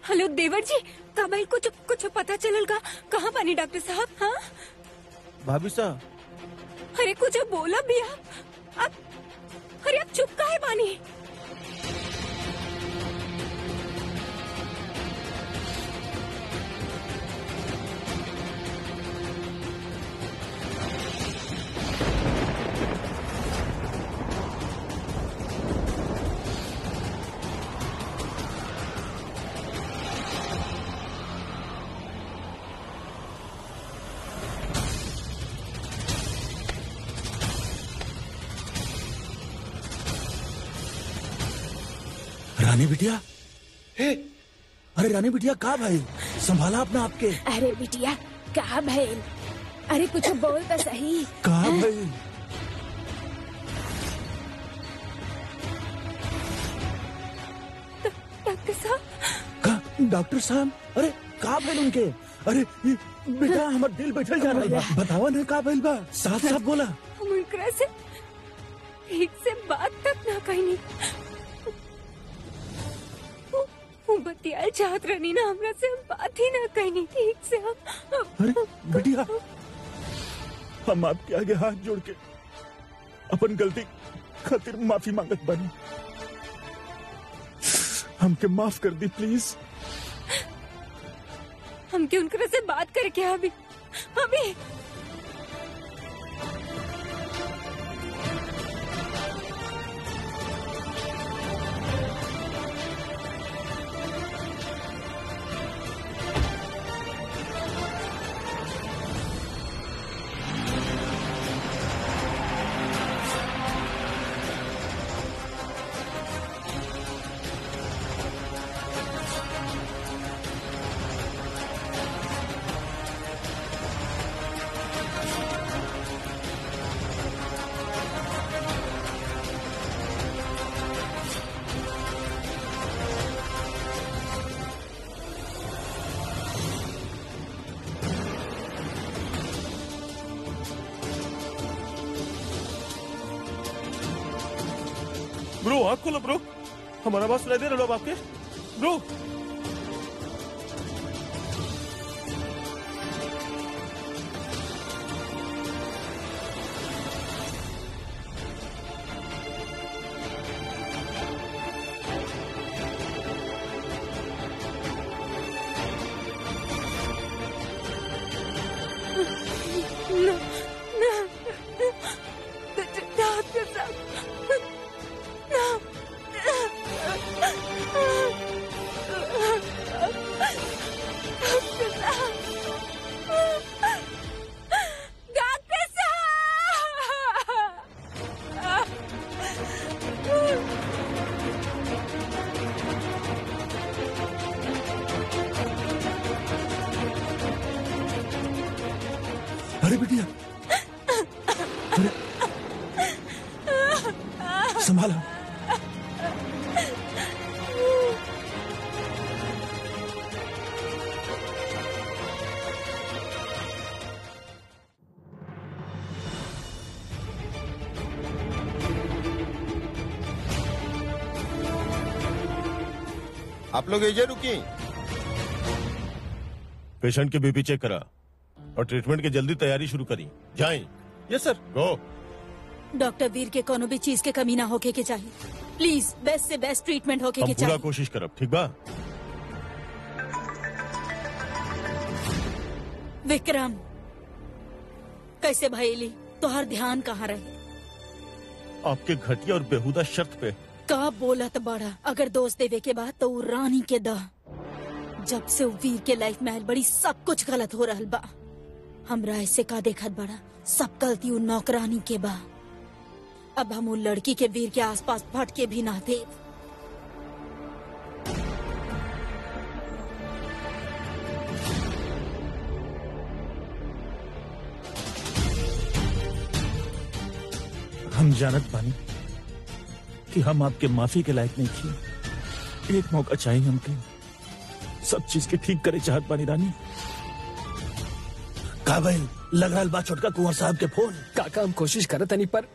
Hello देवर जी का भाई कुछ कुछ पता चलल का कहाँ बानी डॉक्टर साहब हाँ भाभी साहब अरे कुछ बोला भी आप आप अरे आप चुप काहे बानी रानी बिटिया हे अरे रानी बिटिया का भाई संभाला अपना आपके अरे बिटिया का भइल अरे कुछ बोल तो सही का भाई डॉक्टर साहब का डॉक्टर साहब अरे का भइल उनके अरे ये बेटा हमर दिल बैठल जा रहा बा बतावा ना का भइल बा साफ साफ बोला हम उनकरा से ठीक से बात तक ना कहीं वो बतियाल चाहत रहनी ना हमरा से हम बात ही ना कहीं ठीक से हम अरे बिटिया हम आपके आगे हाथ जोड़ के अपन गलती खातिर माफी मांगत बानी हमके माफ कर दी प्लीज हमके उनकरा से बात करके अभी अभी ब्रो आँख खोलो ब्रो हमारा आवाज सुनाई दे रहा है अब आपके ब्रो No, no, डॉक्टर साहब no. डॉक्टर साहब डॉक्टर साहब अरे बिटिया अरे संभाला आप लोग एजे रुकी पेशेंट के बीपी चेक करा और ट्रीटमेंट की जल्दी तैयारी शुरू करी जाएं यस सर गो डॉक्टर वीर के कोनो भी चीज के कमी ना होके के चाहिए प्लीज बेस्ट से बेस्ट ट्रीटमेंट होके हम के पूरा चाहिए कोशिश करब ठीक बा विक्रम कैसे भैली तोहर ध्यान कहाँ रहे आपके घटिया और बेहुदा शर्त पे का बोलत बड़ा अगर दोस्त देवे के बाद तो उ रानी के द जब से उ वीर के लाइफ में आयल बड़ी सब कुछ गलत हो रहल बा हमरा ऐसे का देखत बड़ा सब गलती उ नौकरानी के बा अब हम उ लड़की के वीर के आसपास भटके भी ना दे हम जानत बानी कि हम आपके माफी के लायक नहीं थी एक मौका चाहिए हमके सब चीज के ठीक करे चाहत बानी रानी का भइल लग रहा बा छोटका कुंवर साहब के फोन काका हम कोशिश करत तनी पर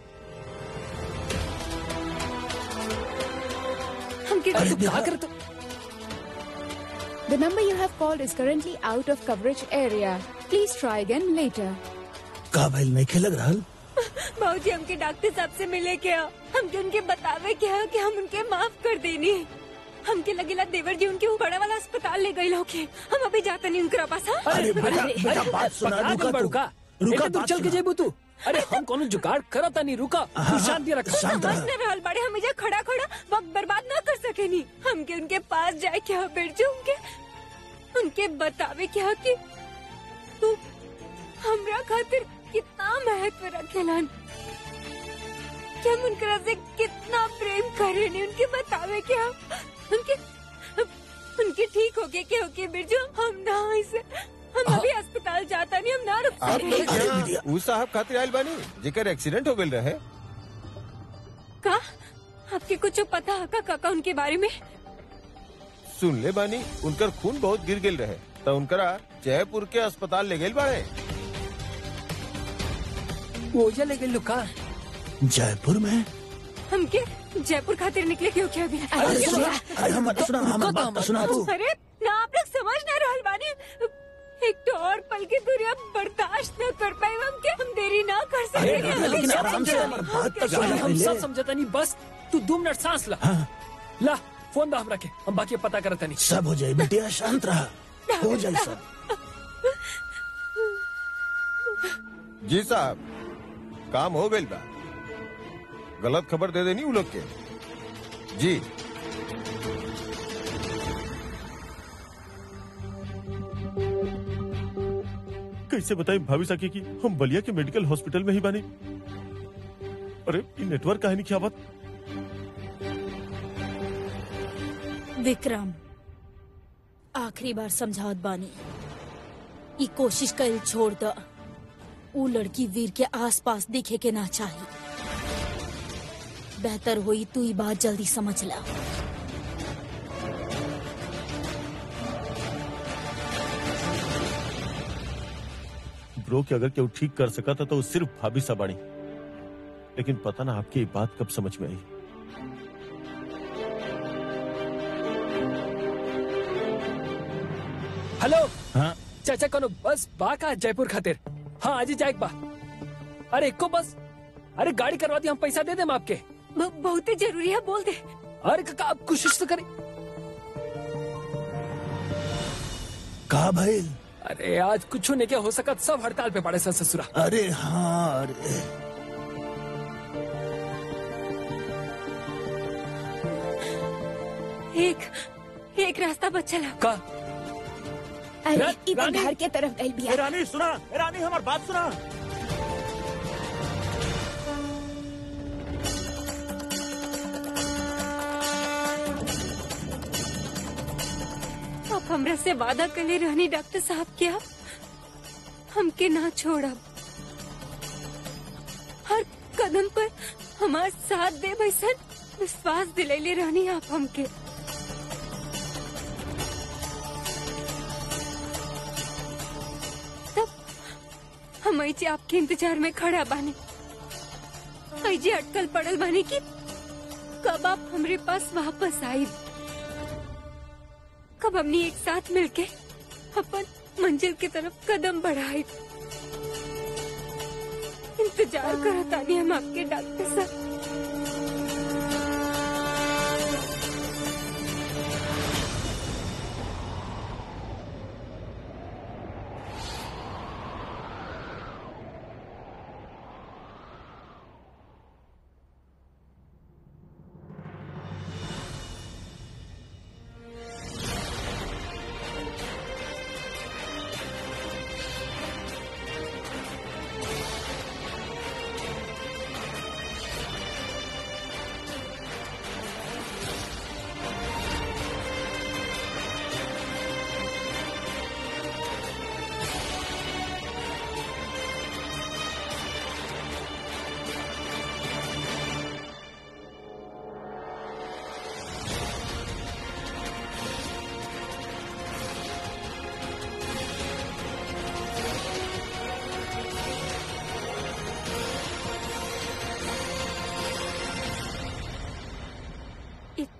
हमके अरे तू का देखा, करत The number you have called is currently out of coverage area. Please try again later. का भइल नहीं खेलग रहल बाबूजी हमके डॉक्टर साहब से मिले क्या हमके उनके बतावे क्या कि हम उनके माफ कर देनी हमके लगेला देवर जी उनके वो बड़ा वाला अस्पताल ले गए होके हम अभी जाते नहीं उनके पास हाँ? अरे बेटा बेटा बात सुना पकड़ा रुका गइल बा, तू रुका रुका रुका तू बात चल के सुना। जेबू तू अरे हम कोनो जुगाड़ करता नहीं रुका तू शांति रख शांत समझ रह न रहल बड़े हम इजा खड़ा खड़ा वक्त बर्बाद ना कर सके नी हमके उनके पास जाए क्या बिरजू उनके उनके बतावे क्या कि तू हमरा खातिर कितना महत्व रखेलन कि हम उनकरा से कितना प्रेम करे नी उनके बतावे क्या उनके उनके ठीक होके के होके बिरजू हम ना इसे हम अभी अस्पताल जाता नहीं हम ना रुक आप सके लोग यहाँ उ साहब खातिर आयल बानी जेकर एक्सीडेंट हो गइल रहे का आपके कुछ पता है का काका उनके बारे में सुन ले बानी उनकर खून बहुत गिर गिल रहे तो उनकरा जयपुर के अस्पताल ले गइल बाड़े वो ये ले गई लुका जयपुर में हमके जयपुर खातिर निकले क्यों क्या अभी अरे सुना अरे हम सुना हम बात तो सुना तू अरे ना आप लोग समझ ना रहल बानी एक तो और पल की दूरी अब बर्दाश्त न कर पाए हम के हम देरी ना कर अरे सके लेकिन आराम से हमारी बात तो सुना हम सब पहले समझता नहीं बस तू दो मिनट सांस ला हाँ ला फोन दा हम रखे हम बाकी पता करता नहीं सब हो जाए बेटिया शांत रहा हो जाए सब जी साहब काम हो गइल बा गलत खबर दे देनी उ लोग के जी कैसे बताएं भाभी साकी की हम बलिया के मेडिकल हॉस्पिटल में ही बानी अरे ये नेटवर्क काहे नहीं क्या बात विक्रम आखिरी बार समझावत बानी ई कोशिश कर छोड़ द ऊ लड़की वीर के आसपास दिखे के ना चाहिए बेहतर होई तू ई बात जल्दी समझ ला ब्रो के अगर केहू ठीक कर सका था तो वो सिर्फ भाभी सा बानी लेकिन पता ना आपकी ये बात कब समझ में आई हेलो हाँ चाचा कोनो बस बा का जयपुर खातिर हाँ आज ही जाए बा अरे एको बस अरे गाड़ी करवा दी हम पैसा दे देम आपके ब- बहुत ही जरूरी है बोल दे अरे काका आप कोशिश तो करें का भइल अरे आज कुछ नहीं क्या हो सका सब हड़ताल पे पड़े सर ससुरा अरे हाँ अरे एक एक रास्ता बच्चा ला का अरे रा- इधर रानी? घर के तरफ गई बिया रानी सुना रानी हमारी बात सुना आप हमरा से वादा कर ले रहनी डॉक्टर साहब क्या हमके ना छोड़ब हर कदम पर हमार साथ दे बैसन विश्वास दिलैले रहनी आप हमके तब हम ऐजे आपके इंतजार में खड़ा बानी ऐजे अटकल पड़ल बानी कि कब आप हमरे पास वापस आई कब हमने एक साथ मिलके अपन मंजिल की तरफ कदम बढ़ाए इंतजार करता नहीं हम आपके डॉक्टर साहब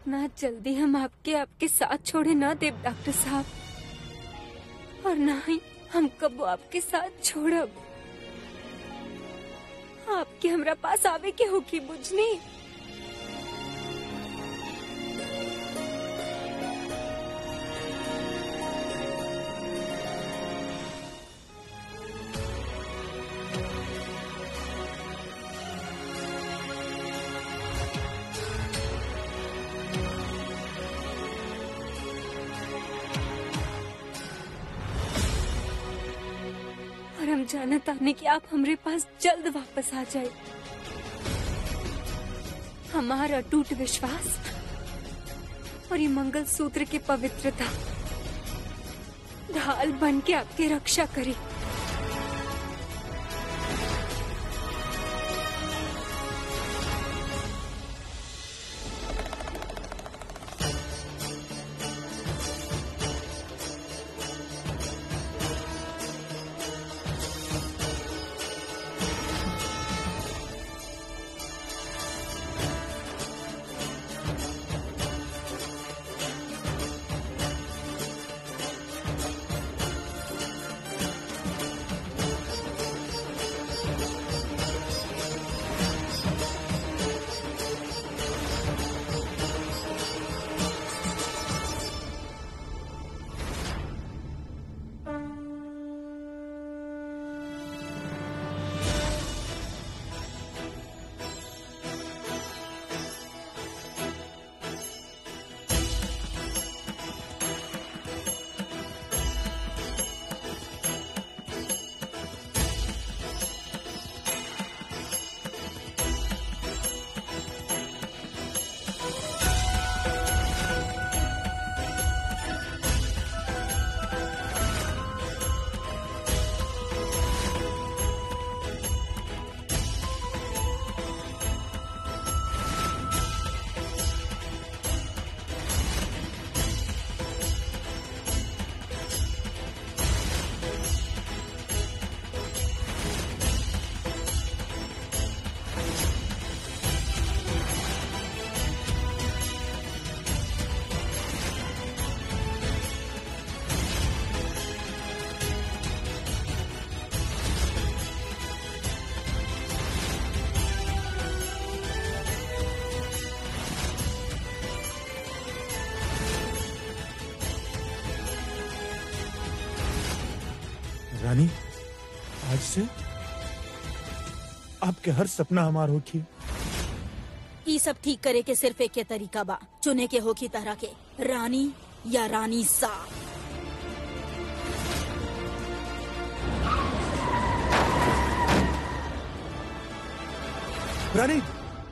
इतना जल्दी हम आपके आपके साथ छोड़े ना देव डॉक्टर साहब और ना ही हम कबो आपके साथ छोड़ब आपके हमरा पास आवे के होगी बुझनी और हम जानत आने कि आप हमरे पास जल्द वापस आ जाए हमारा अटूट विश्वास और ये मंगल सूत्र की पवित्रता ढाल बन के आपकी रक्षा करे रानी आज से आपके हर सपना हमार होखी ई सब ठीक करे के सिर्फ एक के तरीका बा चुने के होखी तरह के रानी या रानी सा रानी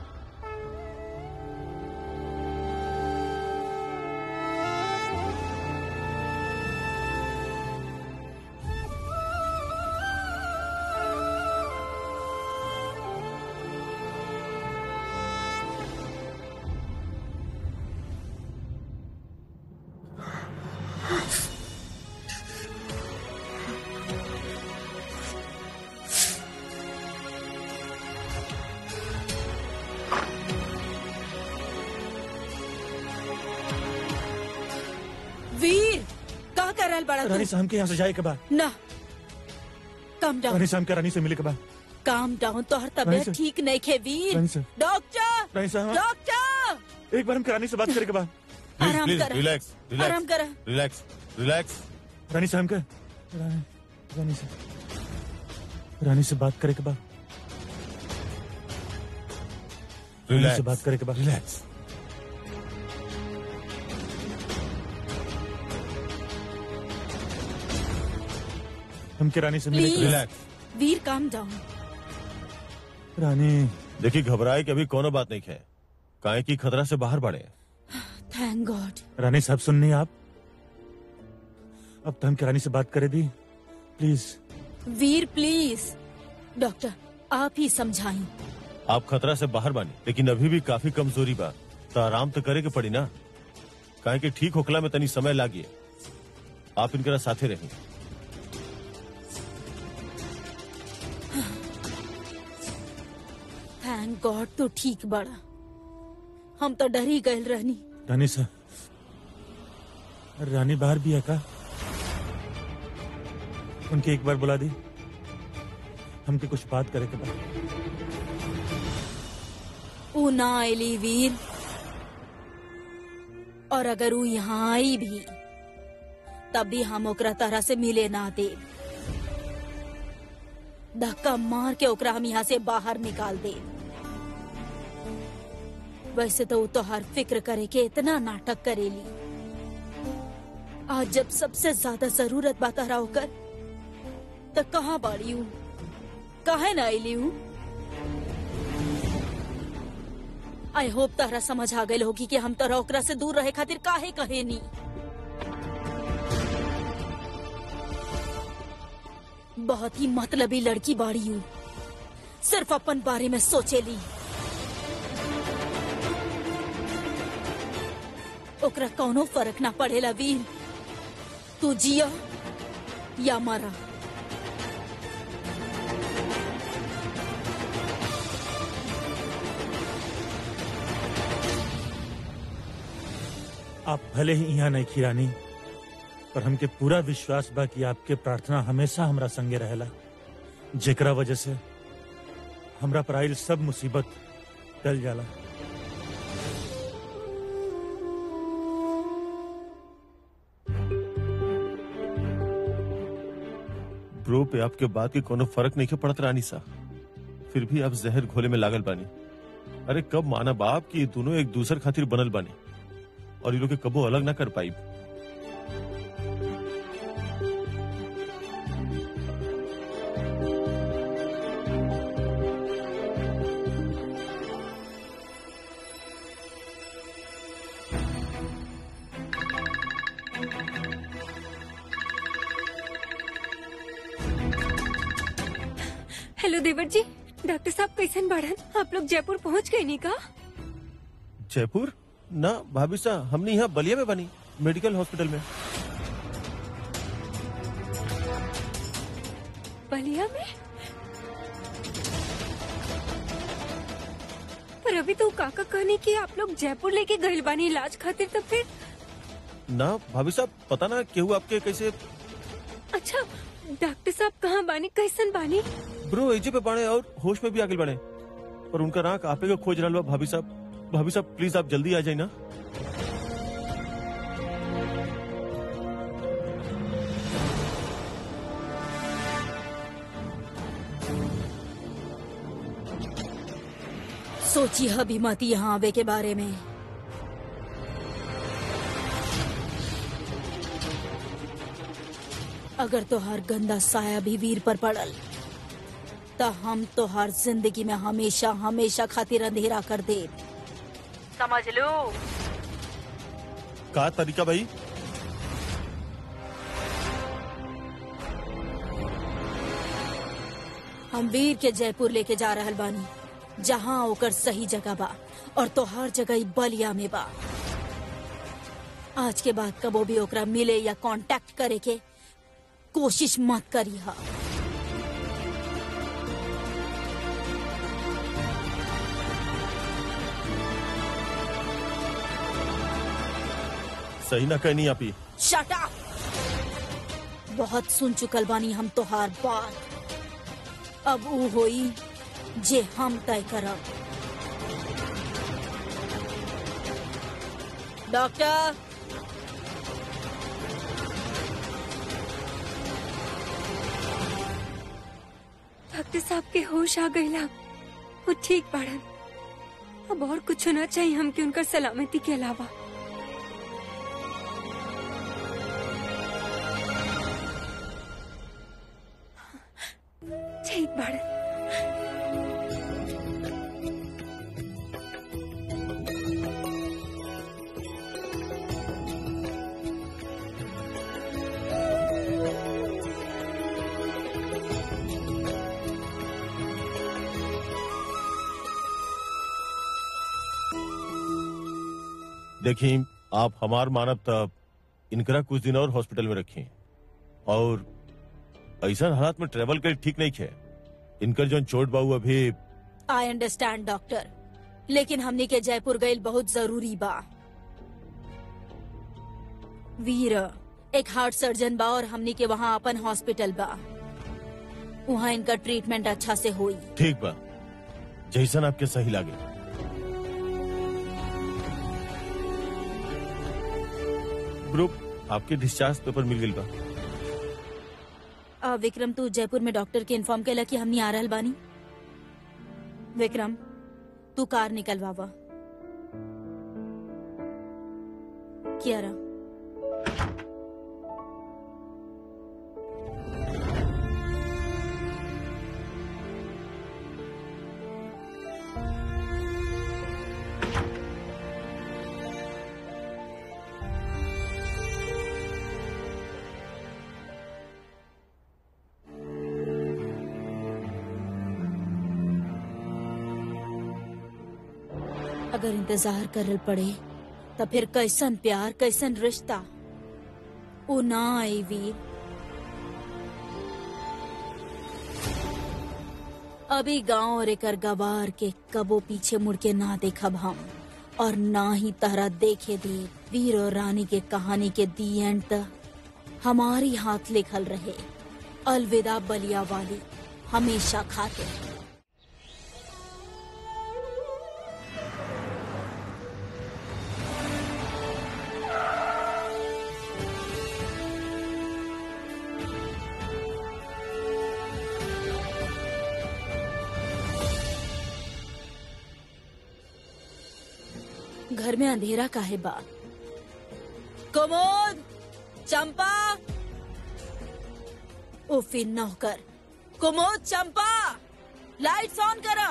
वीर का करल बड़ा रानी तू शाम के यहाँ से जाए के बाद ना कम डाउन रानी शाम के रानी से मिले के बाद काम डाउन तोहर रानी तबियत सर। ठीक नहीं खे वीर रानी सर। डॉक्टर रानी साहब डॉक्टर एक बार हम रानी से बात करे के बाद प्लीज आराम प्लीज करा। रिलैक्स आराम रिलैक्स करा रिलैक्स रिलैक्स रानी साहब का रानी रानी से रानी से बात करे के बाद रानी से बात करे के बाद रिलैक्स हम के रानी से मिले के प्लीज बाद रिलैक्स वीर काम डाउन रानी देखिए घबराए की अभी कोनो बात नहीं है काहे की खतरा से बाहर बढ़े थैंक गॉड रानी साहब सुननी आप अब तो हम के रानी से बात करे दी प्लीज वीर प्लीज डॉक्टर आप ही समझाई आप खतरा से बाहर बानी लेकिन अभी भी काफी कमजोरी बा तो आराम तो करे के पड़ी ना काहे कि ठीक होखला में तनी समय लागिए आप इनकरा साथे रही थैंक गॉड तो ठीक बड़ा हम तो डर ही गए रहनी रानी सा रानी बाहर भी है का उनके एक बार बुला दी हमके कुछ बात करे के बाद ऊ ना आयली वीर और अगर ऊ यहाँ आई भी तब भी हम ओकरा तरह से मिले ना दे धक्का मार के ओकरा हम यहाँ से बाहर निकाल दे वैसे तो वो तो हर फिक्र करे के इतना नाटक करेली आज जब सबसे ज्यादा जरूरत बा तहरा होकर तो कहाँ बाड़ी हूँ काहे ना आईली हूँ आई होप तहरा समझ आ गई होगी कि हम तोरा ओकरा से दूर रहे खातिर काहे कहे नी बहुत ही मतलबी लड़की बाड़ी हूँ सिर्फ अपन बारे में सोचेली ओकरा कौनो फर्क ना पड़ेला वीर तू जिया या मरा आप भले ही यहाँ नहीं खिरानी पर हमके पूरा विश्वास बा कि आपके प्रार्थना हमेशा हमरा संगे रहेला जेकरा वजह से हमरा पर आइल सब मुसीबत टल जाला ब्रो पे आपके बात के कोनो फर्क नहीं के पड़त रानी सा फिर भी आप जहर घोले में लागल बानी अरे कब माना बाप कि ये दोनों एक दूसर खातिर बनल बानी और ये लोग के कबो अलग ना कर पाई हेलो देवर जी डॉक्टर साहब कैसन बाढ़न आप लोग जयपुर पहुंच गए नी का जयपुर ना भाभी सा हमने यहाँ बलिया में बनी मेडिकल हॉस्पिटल में बलिया में पर अभी तो काका कहने की आप लोग जयपुर लेके गए बानी इलाज खातिर तो फिर ना भाभी साहब पता ना केहू आपके कैसे अच्छा डॉक्टर साहब कहाँ बानी कैसन बानी ब्रो एजे पे बाड़े और होश में भी आगे बढ़े पर उनका नाक आपे को खोज रहा बा भाभी साहब भाभी साहब प्लीज आप जल्दी आ जाए ना सोची हबी मत यहाँ आवे के बारे में अगर तोहार गंदा साया भी वीर पर पड़ल तो हम तोहार जिंदगी में हमेशा हमेशा खातिर अंधेरा कर दे समझ लो का तरीका भाई हम वीर के जयपुर लेके जा रहल बानी जहाँ ओकर सही जगह बा और तोहार जगह ई बलिया में बा आज के बाद कबो भी ओकरा मिले या कांटेक्ट करे के कोशिश मत करी हा सही ना कहनी आप ही शट अप बहुत सुन चुकल बानी हम तोहार बात अब ऊ होई जे हम तय करब डॉक्टर डॉक्टर साहब के होश आ गईला वो ठीक बाड़न अब और कुछ होना चाहिए हमके उनकर सलामती के अलावा ठीक बाड़न देखिए आप हमार मानब तब इनकरा कुछ दिन और हॉस्पिटल में रखें और ऐसा हालात में ट्रेवल कर ठीक नहीं है इनकर जो चोट बाबू अभी आई अंडरस्टैंड डॉक्टर लेकिन हमनी के जयपुर गईल बहुत जरूरी बा वीर एक हार्ट सर्जन बा और हमनी के वहाँ अपन हॉस्पिटल बा वहाँ इनका ट्रीटमेंट अच्छा से होई ठीक बा जैसन आपके सही लागे ग्रुप आपके डिस्चार्ज पेपर मिल गई बा आ, विक्रम तू जयपुर में डॉक्टर के इन्फॉर्म केला कि हमनी आ रहल बानी विक्रम तू कार निकलवावा कियारा अगर इंतजार करल पड़े तो फिर कैसन प्यार कैसन रिश्ता ओ ना आई वीर अभी गांव और एकर गवार के कबो पीछे मुड़ के ना देखब हम और ना ही तहरा देखे दे वीर और रानी के कहानी के दी एंड तक हमारी हाथ लिखल रहे अलविदा बलिया वाली हमेशा खाते घर में अंधेरा काहे बा कुमोद चंपा ओ फिर नौकर कुमोद चंपा लाइट्स ऑन करा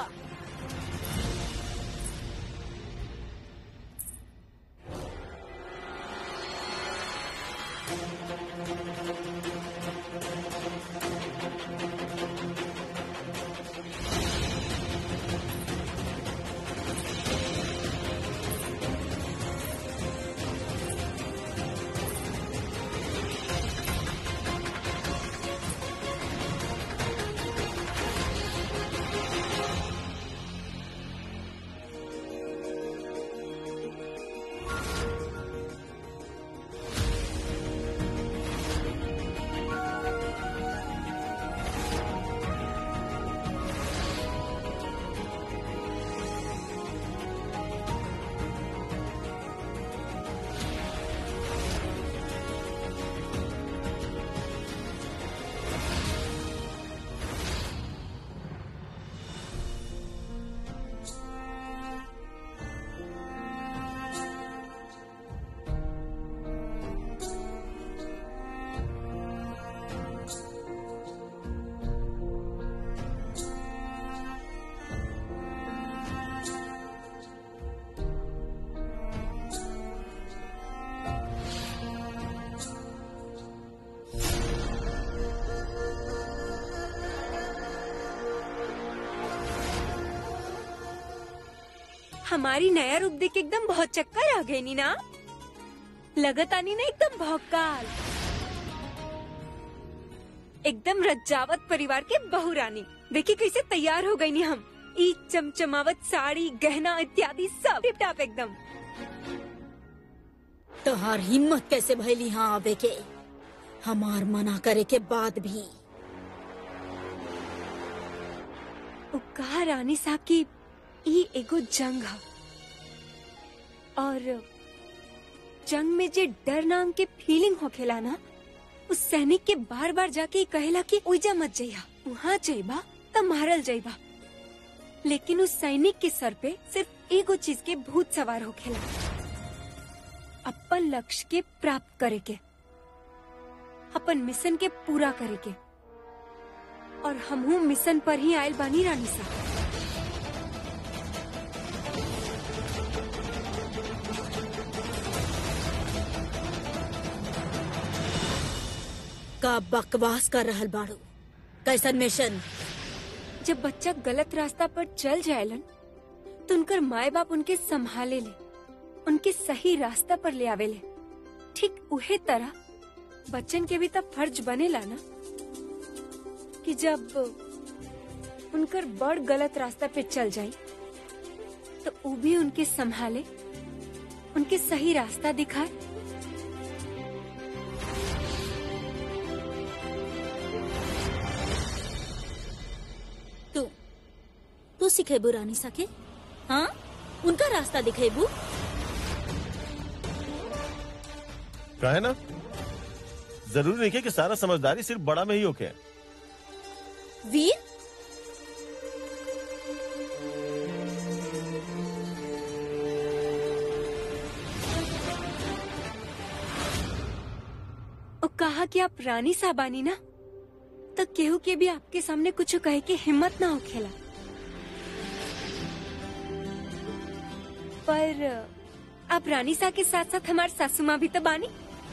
हमारी नया रूप देख के एकदम बहुत चक्कर आ गई नी ना लगत आनी ना एकदम भौकाल एकदम रज्जावत परिवार के बहू रानी देखिए कैसे तैयार हो गई नी हम ई चमचमावत साड़ी गहना इत्यादि सब टिप टाप एकदम तोहार हिम्मत कैसे भैली यहाँ आवे के हमार मना करे के बाद भी उ कहा रानी साहब की ई एगो जंग ह और जंग में जे डर नाम के फीलिंग होखेला ना उस सैनिक के बार बार जाके ई कहेला कि ओइजा मत जइहा वहाँ जइबा त मारल जइबा लेकिन उस सैनिक के सर पे सिर्फ एगो चीज के भूत सवार होखेला अपन लक्ष्य के प्राप्त करे के अपन मिशन के पूरा करे के और हमहू मिशन पर ही आयल बानी रानी साहब का बकवास कर रहल बाड़ू कैसन मिशन जब बच्चा गलत रास्ता पर चल जाएलन तो उनकर माए बाप उनके संभाले ले उनके सही रास्ता पर ले आवेले ठीक उहे तरह बच्चन के भी तब फर्ज बनेला ना कि जब उनकर बड़ गलत रास्ता पे चल जाए तो वो भी उनके संभाले उनके सही रास्ता दिखाए सिखेबू रानी सके हाँ उनका रास्ता दिखेबू कहे ना जरूरी नहीं है कि सारा समझदारी सिर्फ बड़ा में ही होके वीर और कहा कि आप रानी साबानी ना तो केहू के भी आपके सामने कुछ कहे की हिम्मत ना हो खेला पर आप रानी सा के साथ साथ हमारे सासू माँ भी तो बानी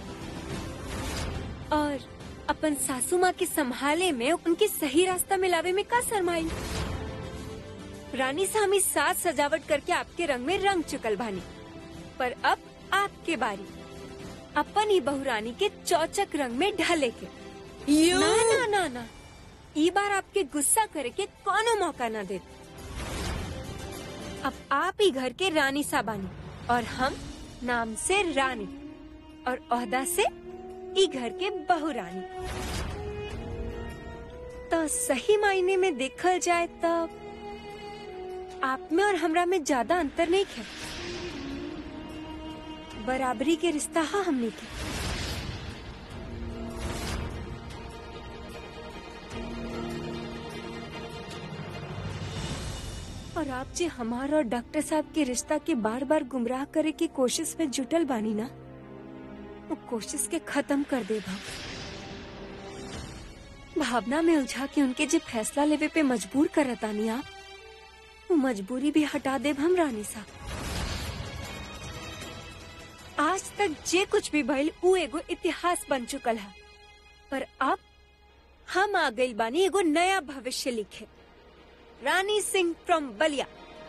और अपन सासू माँ के संभाले में उनके सही रास्ता मिलावे में का शरमाई रानी सा हमें साज सजावट करके आपके रंग में रंग चुकल भानी पर अब आपके बारी अपन ही बहु रानी के चौचक रंग में ढले के यू ना ना ना ना ई बार आपके गुस्सा करे के कोनो मौका न दे अब आप ही घर के रानी साबानी और हम नाम से रानी और ओहदा से ई घर के बहु रानी तो सही मायने में देखल जाए तो आप में और हमरा में ज्यादा अंतर नहीं है बराबरी के रिश्ता है हमने के और आप जी हमारा और डॉक्टर साहब के रिश्ता के बार बार गुमराह करे की कोशिश में जुटल बानी ना वो कोशिश के खत्म कर दे भाव भावना में उलझा के उनके जो फैसला लेवे पे मजबूर करतानी आप वो मजबूरी भी हटा दे हम रानी साहब आज तक जे कुछ भी भइल उ एगो इतिहास बन चुकल है पर अब हम आ गइल बानी एगो नया भविष्य लिखे रानी सिंह फ्रॉम बलिया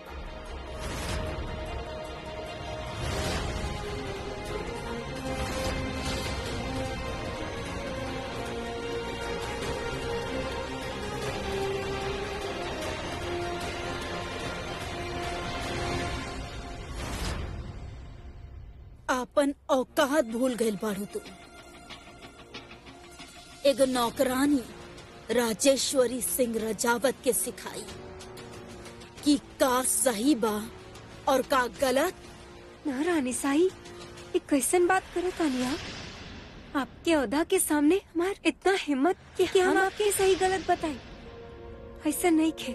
आपन औकात भूल गइल बाड़ू तू एगो नौकरानी राजेश्वरी सिंह रजावत के सिखाई कि का सही बा और का गलत ना रानी साई ये कैसन बात करे तानी आप आपके औदा के सामने हमार इतना हिम्मत कि, कि हम आपके सही गलत बताए ऐसा नहीं खे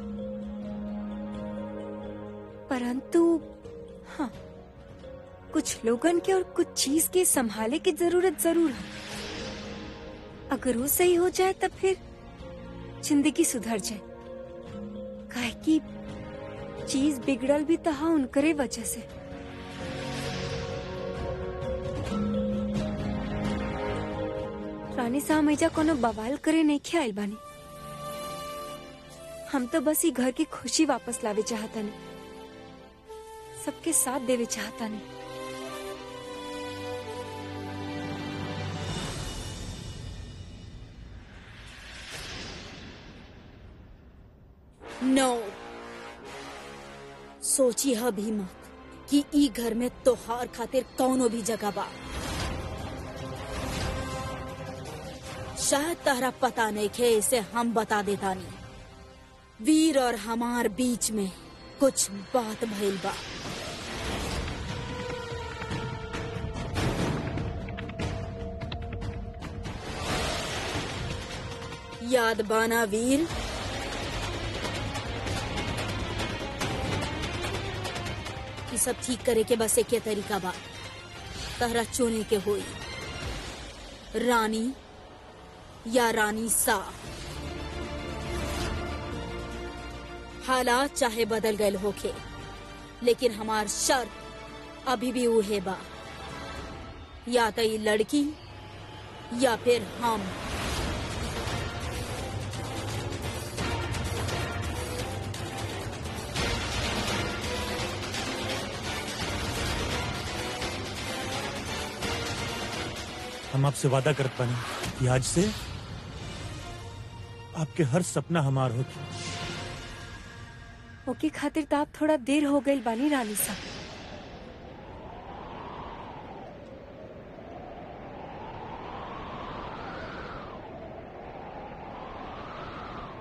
परंतु हाँ कुछ लोगन के और कुछ चीज के संभाले की जरूरत जरूर है अगर वो सही हो जाए तब फिर जिंदगी सुधर जाए काहे कि चीज बिगड़ल भी तहा उनकरे वजह से रानी साहब ऐजा कोनो बवाल करे नहीं खे आइल बानी हम तो बस ही घर की खुशी वापस लावे चाहता नहीं सबके साथ देवे चाहता नहीं नो सोची ह भी मत कि ई घर में तोहार खातिर कौनो भी जगह बा शायद तहरा पता नहीं खे इसे हम बता देता नहीं वीर और हमार बीच में कुछ बात भइल बा याद बाना वीर ई सब ठीक करे के बस एक तरीका बा तहरा चुने के होई रानी या रानी सा हालात चाहे बदल गए होके लेकिन हमार शर्त अभी भी उहे बा या तो ये लड़की या फिर हम हम आपसे वादा करत पानी कि आज से आपके हर सपना हमार होगी ओके खातिर तो आप थोड़ा देर हो गई बानी रानी साहब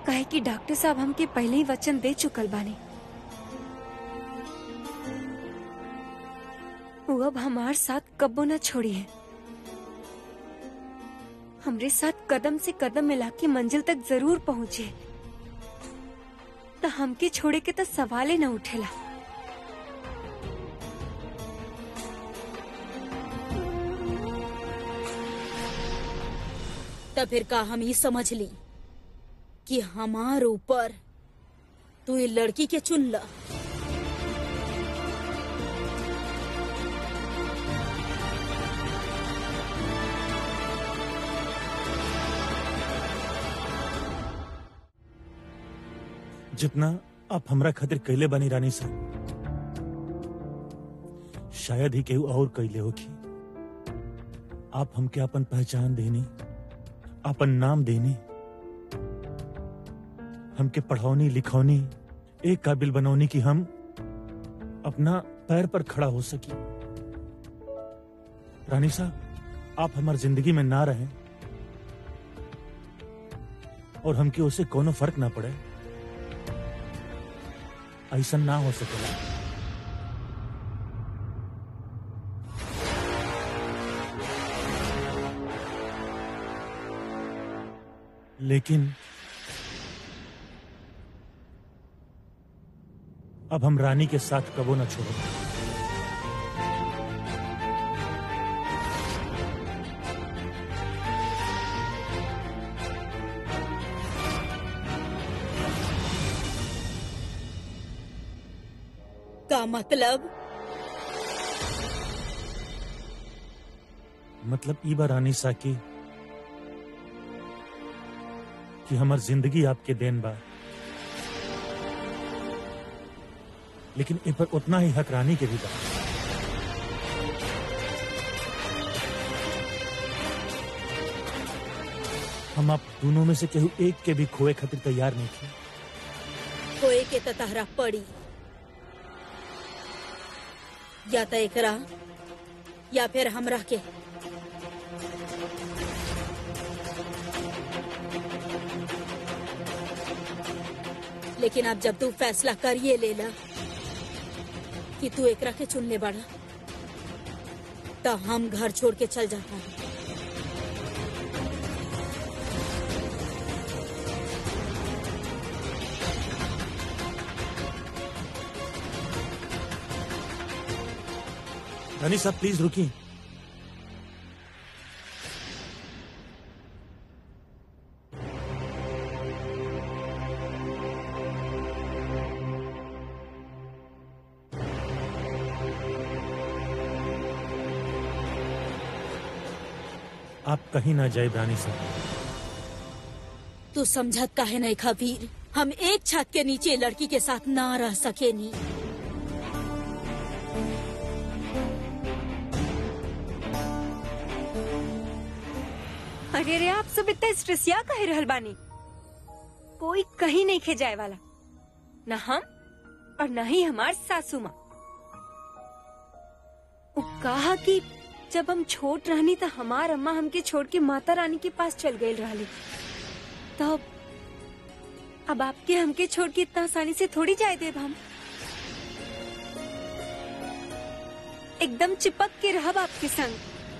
काहे कि डॉक्टर साहब हमके पहले ही वचन दे चुकल बाने वो अब हमार साथ कब्बो न छोड़ी है हमरे साथ कदम से कदम मिला के मंजिल तक जरूर पहुँचे तो हमके छोड़े के तो सवाल ही न उठेला तो फिर का हम ये समझ ली कि हमार ऊपर तू ये लड़की के चुन ला जितना आप हमरा खातिर कैले बानी रानी साहब शायद ही केहू और कैले होखी आप हमके अपन पहचान देनी अपन नाम देनी हमके पढ़ौनी लिखौनी एक काबिल बनौनी कि हम अपना पैर पर खड़ा हो सकी रानी साहब आप हमार जिंदगी में ना रहे और हमके उसे कोनो फर्क ना पड़े ऐसा ना हो सकेला लेकिन अब हम रानी के साथ कबो न छोड़ो का मतलब मतलब ई बा रानी साकी कि हमार जिंदगी आपके देन बा लेकिन ए पर उतना ही हक रानी के भी बा हम आप दोनों में से केहू एक के भी खोए खातिर तैयार नहीं थे कोई के त तहरा पड़ी या त एकरा या फिर हमरा के लेकिन अब जब तू फैसला करिए लेला कि तू एकरा के चुन ले बड़ा तो हम घर छोड़ के चल जाता है रानी साहब प्लीज रुकिए आप कहीं ना जाए रानी साहब तू समझत काहे नहीं खबीर हम एक छत के नीचे लड़की के साथ ना रह सके नी अरे रे आप सब इतना स्ट्रेसिया कहे रहल बानी कोई कहीं नहीं खे जाए वाला न हम और न ही हमार सासू माँ वो कहा कि जब हम छोट रहनी तो हमार अम्मा हमके छोड़ के माता रानी के पास चल गई रहली तब अब आपके हमके छोड़ के इतना आसानी से थोड़ी जाए देव हम एकदम चिपक के रहब आपके संग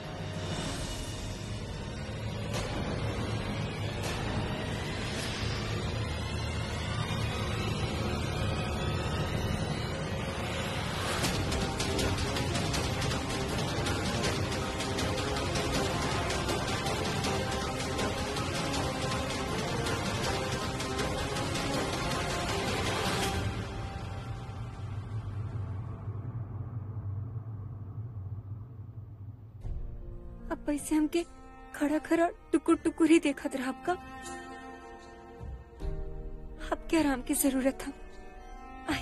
अब पैसे हमके खड़ा खड़ा टुकुर टुकुर ही देखत रहा आपका आपके आराम की जरूरत था आई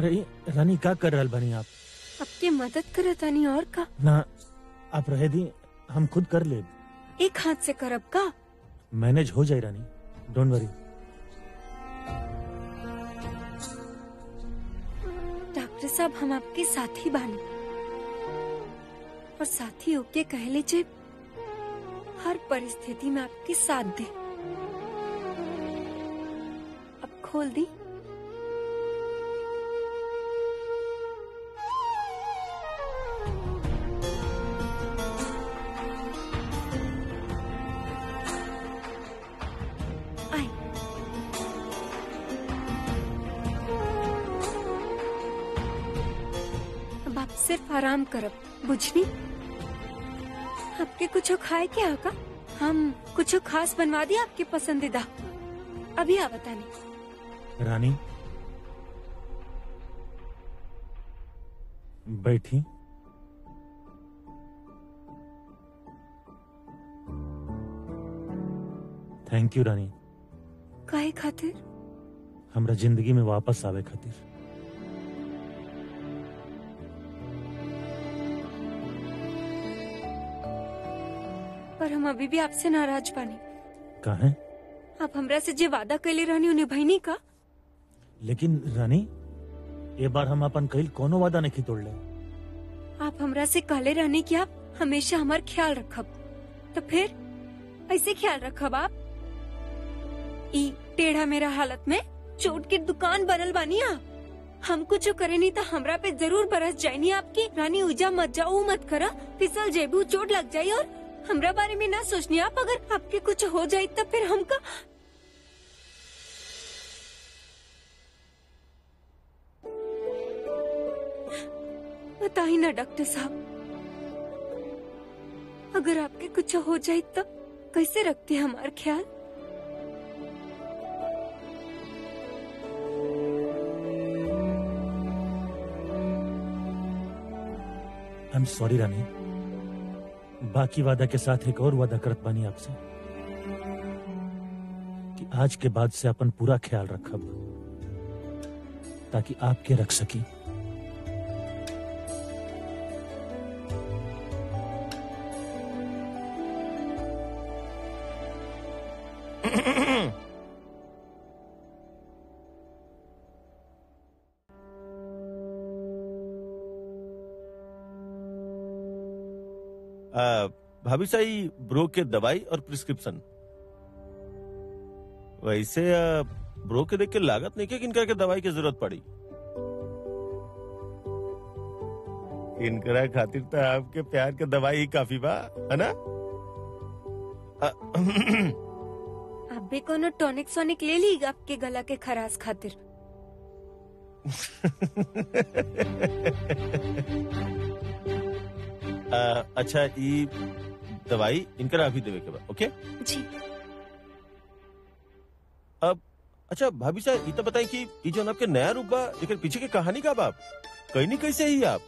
अरे रानी का कर रहल बनी आप आपके मदद करत आनी और का ना आप रहे दी हम खुद कर ले एक हाथ से करब का मैनेज हो जाए रानी डोंट वरी डॉक्टर साहब हम आपके साथी बानी और साथी होके कहले जे हर परिस्थिति में आपके साथ दे अब खोल दी आई अब आप सिर्फ आराम करब बुझनी आपके कुछ खाए क्या होगा हम कुछ खास बनवा दिया आपके पसंदीदा अभी आ बताने रानी बैठी थैंक यू रानी काहे खातिर हमरा जिंदगी में वापस आवे खातिर पर हम अभी भी आपसे नाराज बानी काहे आप हमरा से जे वादा कैले रहनी उन्हें भईनी का लेकिन रानी ये बार हम अपन कईल कोनो वादा नहीं तोड़ ले आप हमरा से कहले रहनी कि आप हमेशा हमार ख्याल रखब तो फिर ऐसे ख्याल रखब आप ई टेढ़ा मेरा हालत में चोट की दुकान बनल बानी आप हम कुछ करे नहीं तो हमरा पे जरूर बरस जायनी आपकी रानी उजा मत जाओ मत करा फिसल जेबू चोट लग जाये और हमरा बारे में ना सोचनी आप अगर आपके कुछ हो जाये तो फिर हमका बताइए ना डॉक्टर साहब अगर आपके कुछ हो जाए तो कैसे रखते हैं हमारा ख्याल आई एम सॉरी रानी बाकी वादा के साथ एक और वादा करत बानी आपसे कि आज के बाद से अपन पूरा ख्याल रखब ताकि आपके रख सकी आ, भाभी साई ब्रो के दवाई और प्रिस्क्रिप्शन वैसे आ, ब्रो के देख के लागत नहीं कि किनका के दवाई की जरूरत पड़ी इनकरा खातिर तो आपके प्यार के दवाई ही काफी बा है ना आ, आप भी कोनो टॉनिक सोनिक ले ली आपके गला के खराश खातिर आ, अच्छा ई दवाई इनकरा अभी देवे के बा ओके जी अब अच्छा भाभी साहब ये तो बताएं कि ये जो आपके नया रूप बा लेकिन पीछे की कहानी का बाप कहीं नहीं कैसे ही आप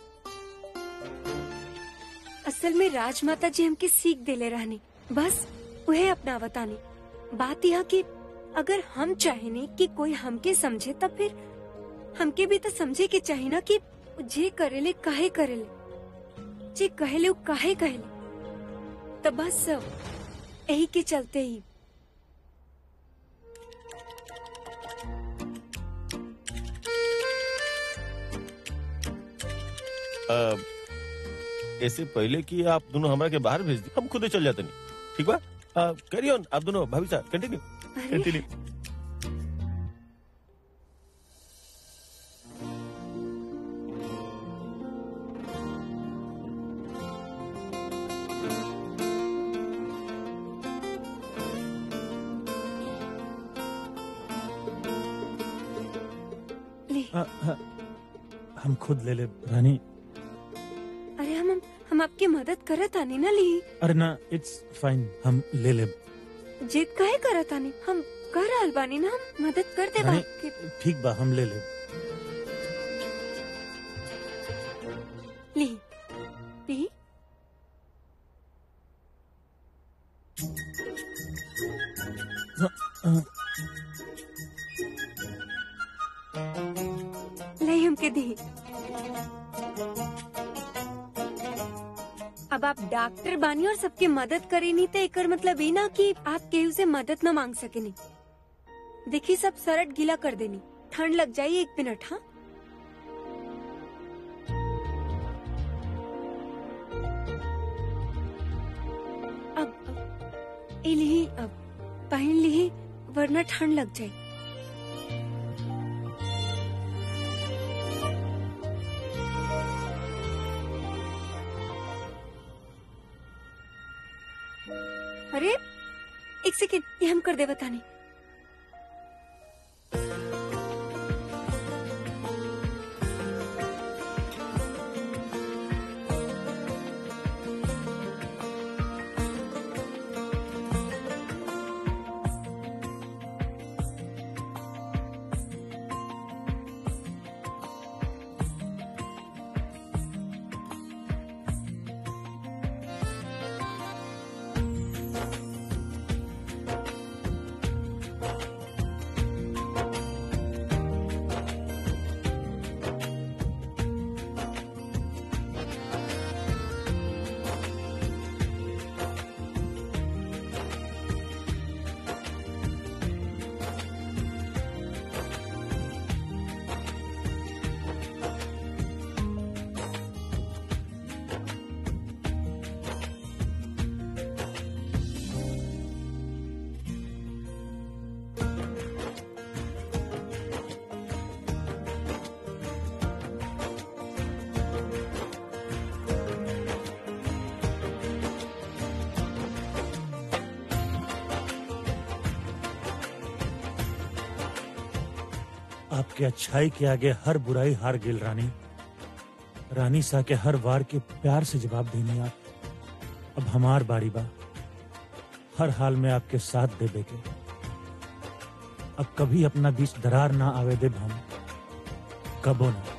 असल में राजमाता जी हमके सीख देले रहनी बस उहे अपना बतानी बात यह कि अगर हम चाहेनी कि कोई हमके समझे तब फिर हमके भी तो समझे के चाहिए ना कि जे करेले काहे करेले जे कहेले वो काहे कहेले तो बस यही के चलते ही आ, ऐसे पहले कि आप दोनों हमारे के बाहर भेज दी हम खुद ही चल जाते नहीं ठीक बा कैरी ऑन आप दोनों भाभी साहब कंटिन्यू अरे कंटिन्यू ले आ, आ, हम खुद ले ले रानी अरे हम हम, हम आपकी मदद करत आनी ना ली अरे ना इट्स फाइन हम ले ले जिद काहे करत आनी हम कर रहल बानी ना हम मदद कर दे रानी आपके ठीक बा हम ले ले ली पी आ, ले हमके अब आप डॉक्टर बानी और सबके मदद करे नहीं तो एकर मतलब ये ना कि आप केहू से मदद न मांग सके नहीं देखिए सब सरट गीला कर देनी ठंड लग जाई एक मिनट हाँ अब अब ये ली अब पहन ली वरना ठंड लग जाए अरे एक सेकेंड ये हम कर दे बताने आपके अच्छाई के आगे हर बुराई हार गिल रानी रानी सा के हर वार के प्यार से जवाब देनी आप अब हमार बारी बा हर हाल में आपके साथ देबे के अब कभी अपना बीच दरार ना आवे देब हम कबो ना